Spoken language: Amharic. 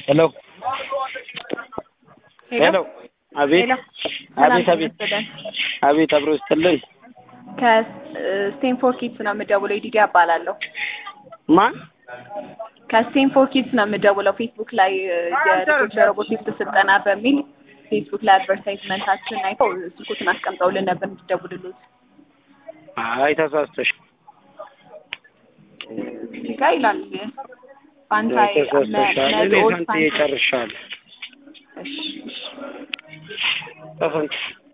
ሄሎ ሄሎ አቤት ሄሎ አቤት አቤት አቤት አብሮ ስትልኝ ከስቴንፎር ኪድስ ነው የምደውለው። ዲዲ እባላለሁ። ማን ከስቴንፎር ኪድስ ነው የምደውለው። ፌስቡክ ላይ የልጆች ሮቦቲክስ ስልጠና በሚል ፌስቡክ ላይ አድቨርታይዝመንታችን አይተው ስልኩትን አስቀምጠውልን ነበር እንድትደውልሉት። አይ ተሳስተሽ እዚህ ጋር ይላል ፋንታይ ተሳስተሻል። እኔ መድኦል ፈንትዬ ጨርሻለሁ። እሺ እሺ ተፈንት